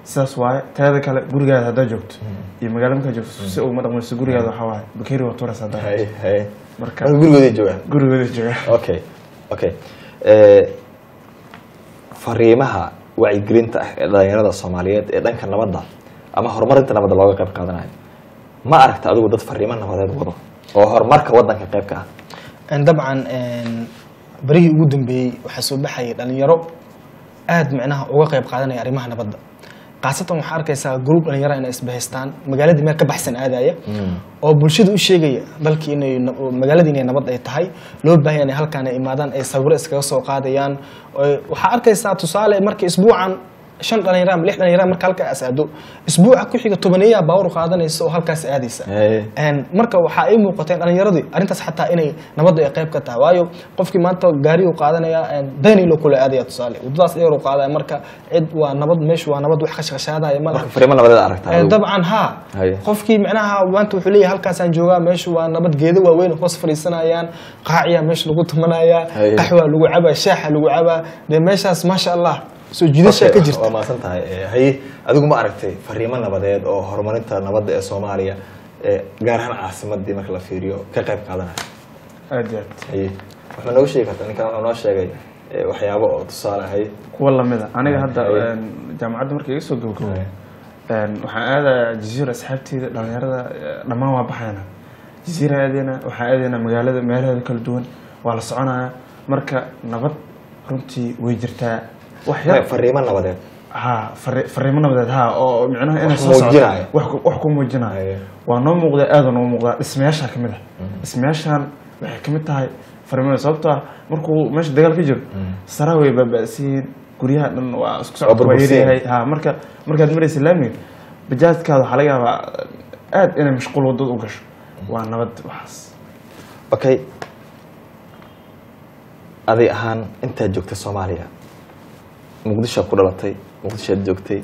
sidaas waaye teeda kale gurigaada haddaa joogto iyo magaalo markaa joogto si uguma dhaqmayso gurigaada waxaa waaye bakeeri waa turas haddaa hay hay marka marka gurigooday joogaan gurigooda jooga okay okay Eh, fariimaha wacyigelinta ah ee dhalinyarada soomaaliyeed ee dhanka nabadda ama horumarinta nabadda looga qayb qaadanayo ma aragta adigu dad fariimo nabadeed wado oo horumarka wadanka qayb ka ah En dabcan en, barihii ugu dambeeyey waxaa soo baxayay dhalinyaro aad micnaha uga qayb qaadanaya arrimaha nabadda khaasatan waxaa arkaysaa gruub dhalinyaro inay isbahaystaan magaaladii meel ka baxsan aadaya oo bulshada u sheegaya dalkii inay na- magaaladii inay nabad ay tahay loo baahan yahay inay halkaan ay imaadaan ay sawiro iskaga soo qaadayaan oo- waxaa arkaysaa tusaale marka isbuucan shan dhalinyaro ama lix dhalinyaro marka halkaas aado isbuuca ku xiga tobaneeyaa baawur qaadanaysa oo halkaas aadaysa Hey. En marka waxaa ii muuqateen dhalinyaradii arrintaas xataa inay nabadda ay qayb ka tahay waayo qofkii maanta gaari uu qaadanaya daynilo kule aadaya tusaale wadadaas dheer uu qaadaya marka cid waa nabad meeshu waa nabad wax khashkhashaadaya ma laha marka fariimo nabadeed aragta Eh, adigu dabcan ha Haye. qofkii micnaha maanta wuxuu leeyahay halkaasaan joogaa meeshu waa nabad geedo waaweyn hoos fadhiisanayaan qaaciya meesha lagu tumanaya Haye. qaxwaa lagu cabaa shaaxa lagu cabaa dee meeshaas maasha allah soo jiidashaa ka jirta waa maasan tahay Eh, haye adigu ma aragtay fariimo nabadeed oo horumarinta nabadda ee soomaaliya eh, gaar ahaan caasimadii marka la fiiriyo ka qayb qaadanaya aad iyo aad haye waxaa noogu sheegi karta ninkan wuxuu noo sheegay eh, waxyaabo oo tusaale haye kuwa lamida aniga hadda Haye. een, jaamacadda markii iga soo gabagabay een, waxaan aadayaa jaziira asxaabteyda dhalinyarada eh, dhammaan waa baxayna jaziira aadayna waxaan aadaynaa magaalada meelaheeda kala duwan waa la soconaya marka nabad runtii way jirtaa wax yar fariimo nabadeed ha fari- fariimo nabadeed ha oo micnaha inay Wax soo socoto muujinaya. wax ku- wax ku muujinaya Haye. waa noo muuqda aada noo muuqdaa dhismayaasha ka mid ah dhismayaashan waxay ka mid tahay fariimada sababtoo ah markuu meesha dagaal ka jiro sara way baaba'siin guryaha dhan waa isku Waa socodka waa burbursiin. yaryahay ha marka markaad maraysa laamiga bajaajkaada waxaa laga yaabaa aad inay mashquul wadada u gasho waa nabad waxaas okay aday ahaan intaad joogtay soomaaliya muqdishoad ku dhalatay muqdishoad joogtay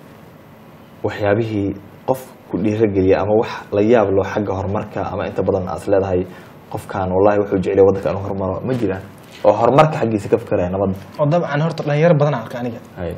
waxyaabihii qof ku dhiirageliya ama wax la yaab loo xagga horumarka ama inta badan aad is leedahay qofkan wallahi wuxuu jeclay waddanka inuu horumaro ma jiraan oo horumarka xaggiisa ka fikeraya nabadda oo dabcan horta dhalinyaro badan arka aniga Hay.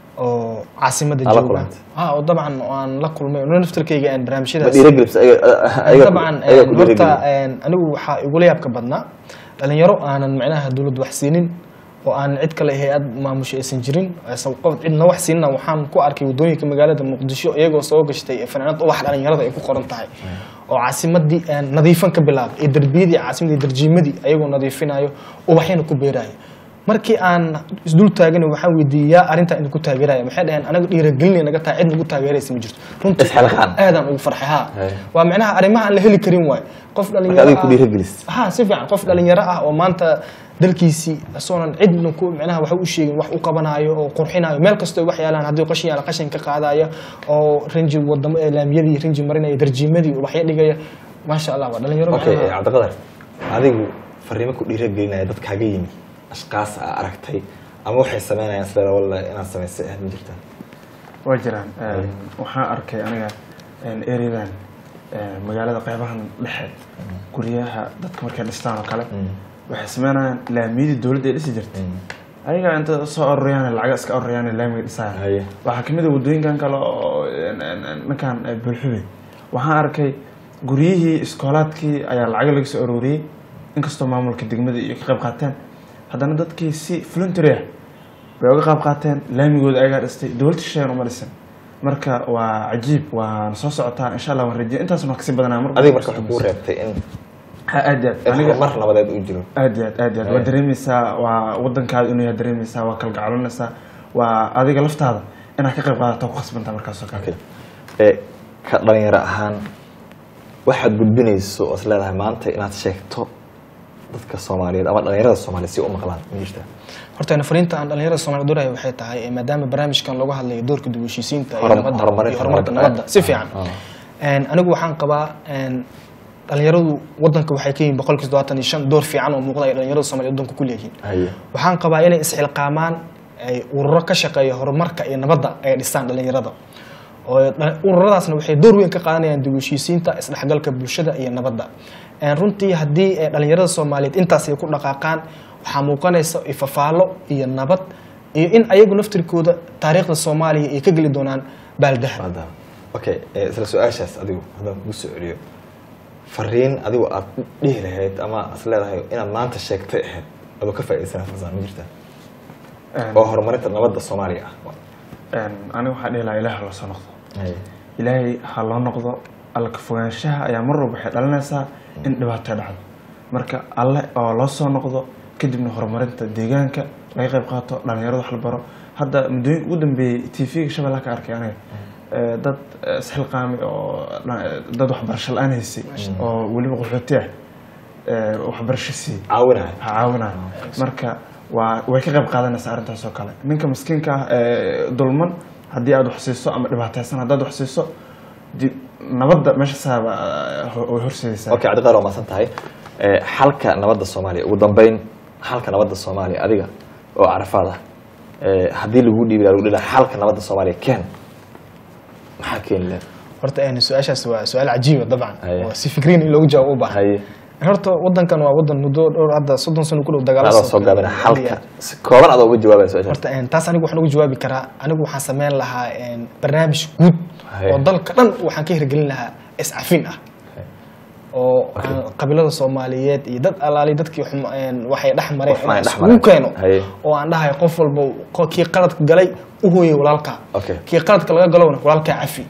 oo caasimada Aa, la jooga kulantay? ha oo dabcan waan la kulmay oo naftarkayga aan ma barnaamijyadaas dhiiragelisa ayaga dabcan ayaga ku horta dhiirageliya anigu waxaa igula yaabka badnaa dhalinyaro aanan micnaha dowlad wax siinin oo aan cid kale hay-ad maamusha aysan jirin aysan qof cidna wax siinna waxaan ku arkay waddooyinka magaalada muqdisho iyagoo soo gashtay fanaanad ubax dhalinyarada ay ku qoran tahay oo caasimadii aan nadiifan ka bilaabay ee derbiyadii caasimadii darjiimadii ayagoo nadiifinayo ubaxyana ku beerayo markii aan isdul taagana waxaan weydiiyey yaa arrintaa idinku taageeraya maxay dhaheen anaga dhiiragelinay naga tahay cid nagu taageeraysa ma jirto runtii Isxilqaan. aadaan ugu farxay ha Hay. waa micnaha arrimaha aan la heli karin waay qof marka dhalinyaro adiga ku ah- dhiiragelisa ha si fiican qof dhalinyaro ah oo maanta dalkiisii isagoonan cidna ku micnaha wax u sheegin wax u qabanayo oo qurxinayo meel kastoo wax yaalaan haddii qashin yaala qashin ka qaadaya oo rinji wadamo ee laamiyadii rinji marinaya darjiimadii waxya dhigaya maasha allah waa dhalinyaro okay micnaha- cabdiqadar adigu fariimo ku dhiiragelinaya dad kaaga yimi ashqaas aa aragtay ama waxay sameynayaan isleeda wallahi inaad samaysay ah ma jirtaan waa jiraan Een, waxaan arkay aniga ereyadan magaalada qeybahan dhexe guryaha dadka markay dhistaan oo kale waxay sameynayaan laamiyadii dowladda ay dhisi jirtay ayaga inta soo ororayaan lacaga iska ororayaan laamiga dhisaya Haye. waxaa kamid a wadooyinkan kale oo een, een, een, ninkan eh, bulxube waxaan arkay guryihii iskoolaadkii ayaa lacaga laga soo arooriyey inkastoo maamulka degmada iyo ka qayb qaateen haddana dadkii si voluntary ah bay uga qayb qaateen laamigooda ayagaa dhistay dowladda shisheeyan uma dhisan marka waa cajiib waan soo socotaa insha allah waan rajeya intaas waan kasii badanaa mar adiga marka waxay kuu reebtay in Ha, aad iyo aad in aniga horumar nabadeed uu jiro aad iyo aad aad iyo aad waa Haye. dareemeysaa waa wadankaada inuu yahay dareemeysaa waa kalgacalinaysaa waa adiga laftaada inaad ka qayb qaadato ku khasbantaa markaas oo kale Okay. ee ka dhalinyaro ahaan waxaad gudbinayso oo is leedahay maanta inaad sheegto dadka soomaaliyeed ama dhalinyarada soomaaliyeed si u maqlaan ma jirtaa horta fariinta aan dhalinyarada Soomaaliyeed dooraya waxay tahay eh, maadaama barnaamijkan looga hadlayo doorka dib u heshiisiinta iyo Horum- nabadda horumarinta iyo horumarka nabadda. nabadda si fiican Ah. Een, anigu waxaan qabaa een, dhalinyaradu wadanka waxay ka yihiin boqolkiiba todobaatan iyo shan door fiican oo muuqda ay dhalinyarada Soomaaliyeed wadanka ku leeyihiin haye waxaan qabaa inay isxilqaamaan ay ururo ka shaqeeya horumarka iyo nabadda ay dhisaan dhalinyarada oo dha- ururadaasna waxay door weyn ka qaadanayaan dib u heshiisiinta isdhexgalka bulshada iyo nabadda Een, runtii haddii eh, dhalinyarada soomaaliyeed intaas ay ku dhaqaaqaan waxaa muuqanaysa ifafaalo iyo nabad iyo in ayagu naftirkooda taariikhda soomaaliya ay ka geli doonaan baaldahab Maadaama. okay eh, isla su-aashaas adigu haddaan kugu soo celiyo fariin adigu aad dhihi lahayd ama is leedahay inaad maanta sheegtay ahayd adoo ka faa'iidaysanaa farsaan ma jirtaa oo horumarinta nabadda soomaaliya ah aniga waxaa dhihi lahaa ilaah ha loo soo noqdo Haye. ilaahay ha loo noqdo alla ka fogaanshaha ayaa mar walba waxay dhalinaysaa in dhibaato dhacdo marka alle oo loo soo noqdo kadibna horumarinta deegaanka laga qayb qaato dhalinyarada wax la baro hadda muddooyinka ugu dambeeyey t v-ga shabeellaha ka arkay aniga Eh, dad eh, isxilqaami oo dha- dad waxbarasho la-aan haysay oo weliba qaxooti ah eh, waxbarasho siiyey caawinaya ha caawinayo marka waa way ka qayb qaadanaysaa arrintaas oo kale ninka miskiinka ah ee dulman haddii aad wax siiso ama dhibaataysan haddaad wax siiso di- nabadda meesha saaba way horseedaysaa okay cabdiqaar waa maasan tahay Eh, xalka nabadda soomaaliya ugu dambeyn xalka nabadda soomaaliya adiga oo carafaad ah eh, haddii lagu dhiibi lahaa lagu dhihi lahaa xalka nabadda soomaaliya keen maxaa keeni lahayd horta een, su-aashaas waa su-aal cajiiba dabcan Haye. oo si fikriin in loogu jawaabo u baahan haye horta wadankan waa wadan muddo dhowr hadda soddon sano ku dhow dagaalo adoo soo gaabina xalka si kooban adoo uga jawaabaya su-aashaas horta een, taas anigu waxaan ugu jawaabi karaa anigu waxaan sameyn lahaa een, barnaamij guud Haye. oo dalka dhan waxaan ka hirgelin lahaa iscafin ah oo aan qabiilada soomaaliyeed iyo dad alaali dadkii xum- een, waxay dhex mareen Wax aan inaan dhex isugu marin. keeno Haye. oo aan dhahay qof walba qo- kii qaladka galay u hooyay walaalka Okay. kii qaladka laga galowna walaalkaa cafi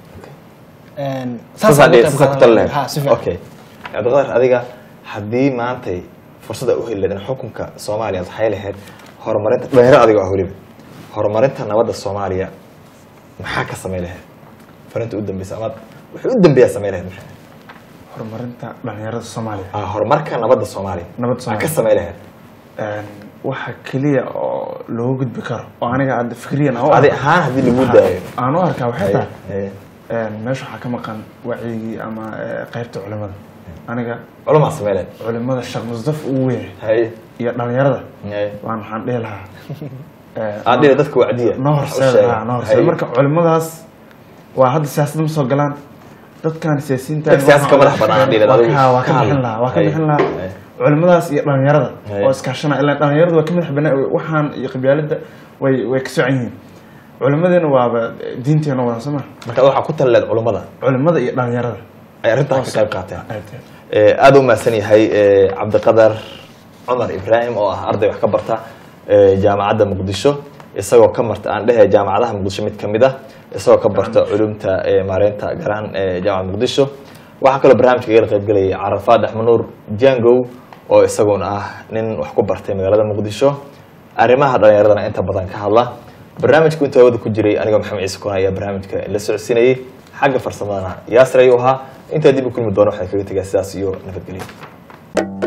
Een, saasaa saasaan uga dhihi- qayb saasaa ku qaadan tali lahaa. lahayd Ha, si fiican. okay cabdiqaar adiga haddii maantay fursada u heli lahayd in xukunka soomaaliya aad waxay lahayd horumarinta dhalinyaro adiga ah weliba horumarinta nabadda soomaaliya maxaa ka samayn lahayd farinta u dambeysa amaad wuxuu u dambeeyaa samayn lahayd maxay horumarinta dhalinyarada soomaaliya ah horumarka nabadda soomaaliya Nabadda maxaa ka Soomaaliya. samayn lahayd Een, waxa keliya oo looga gudbi karo oo aniga hadda fikriyan aan u adi arko- ahaan haddii lagu daayo aan u arkaa waxay Haye, tahay haye. een, meesha waxaa ka maqan wacyigii ama eh, qaybta culimada aniga culamaa samayn lahayd culimada sheekh musdaf ugu weyn haye iyo dhalinyarada haye waan waxaan dhihi lahaa eh, aad dhila dadka wacdiya noo wax u horseeda sheega. ha, noo horseeda Haye. marka culimadaas waa hadda siyaasadda ma soo galaan dadkan siyaasiyiinta Dad siyaasad ka madax bannaan, dhihi lahaa, waa adigu ka waa ka ka bixin hadla. lahaa waa ka Haye. bixin lahaa Haye. culimadaas iyo dhalinyarada Haye. oo iskaashana ilaa dhalinyaradu waa ka madax bannaan waxaan iyo qabyaaladda way way ka socan yihiin culimadeena waaba diinteena wadan soo ma marka waxaa ku tali lahayd culummada culimada iyo dhalinyarada ay arrintaa ka qayb qaateen aad iyo aad. Eh, aad u mahadsan yahay eh, cabdiqadar cumar ibraahim oo ah arday wax ka barta eh, jaamacadda muqdisho isagoo ka marta aan dhehe jaamacadaha muqdisho mid ka mid ah isagoo ka barta culumta eh, maareynta garan ee jaamacadda muqdisho waxaa kaloo barnaamijka igala qayb gelayay carafaad axmanuur jangow oo isaguna ah nin wax ku bartay magaalada muqdisho arrimaha dhalinyaradana inta badan ka hadla barnaamijku inta hawada ku jiray anigoo maxamed ciise koona ayaa barnaamijka la socodsiinayay xagga farsamadana yaasir ayuu ahaa intaa dib u kulmi doono waxay kaga tegaa sidaas iyo nabadgelyo